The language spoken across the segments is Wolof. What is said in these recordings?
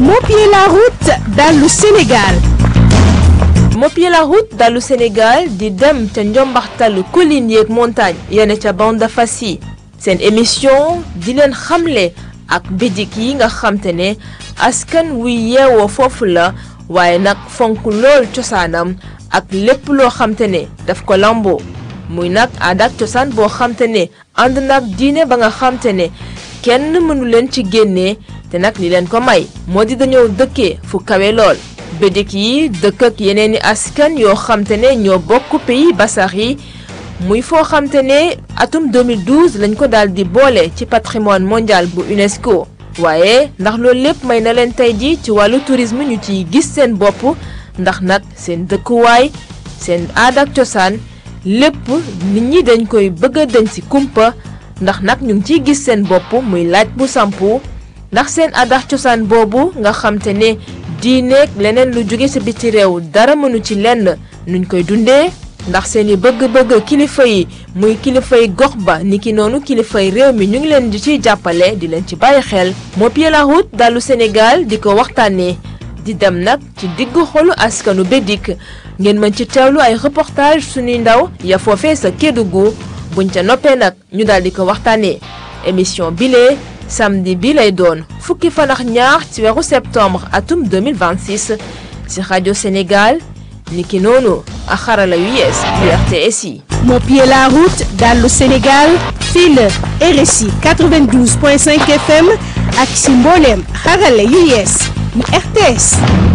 Mopier la route dallu Sénégal Mopier la route dallu Sénégal di dem ca njombaxtalu collines yeeg montagne yene ca bande fas yi seen émission di leen xamle ak bidik yi nga xamte ne askan wuy yeewoo foofu la waaye nag fonk lool cosaanam ak lépp loo xamte ne daf ko lamboo muy nag aada ak cosaan boo xamte ne ànd nag diine ba nga xamte ne kenn mënu leen ci génnee te nag li leen ko may moo di dañoo dëkkee fu kawe lool bédik yi dëkk ak yeneen i askan yoo xamte ne ñoo bokk pays basax yi muy foo xamte ne atum 2012 lañ ko daal di boole ci patrimoine mondial bu UNESCO waaye ndax loolu lépp may na leen tey ji ci wàllu tourisme ñu ciy gis seen bopp ndax nag seen dëkkuwaay seen aada ak cosaan lépp nit ñi dañ koy bëgg a dañ ci kumpa ndax nag ñu ngi ciy gis seen bopp muy laaj bu sampu ndax seen aada ak cosaan boobu nga xamte ne diineeg leneen lu jóge sa biti réew dara mënu ci lenn nuñ koy dundee ndax seeni bëgg-bëgg kilifa yi muy kilifay gox ba niki noonu kilifay réew mi ñu ngi leen di ciy jàppale di leen ci bàyyi xel Mopier la route dalu Sénégal di ko waxtaanee di dem nag ci diggu xolu askanu Bédik ngeen mën ci teewlu ay reportage suñuy ndaw ya foofee sa Kédougou buñ ca noppee nag ñu daal di ko waxtaanee émission bile samedi bi lay doon fukki fan ak ñaar ci weeru septembre atum 2026 ci rajo Sénégal niki noonu ak xarala yu yees yu RTS yi. Mopier la route dallu Sénégal fii la RSI 92.5 FM ak si mbooleem xarala yu yees yu RTS.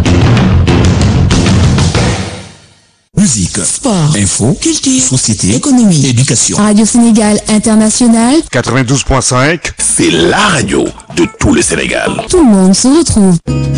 Musique, Sport, info, culture, société, économie, éducation. Radio Sénégal International, 92.5. C'est la radio de tout le Sénégal. tout le monde se retrouve.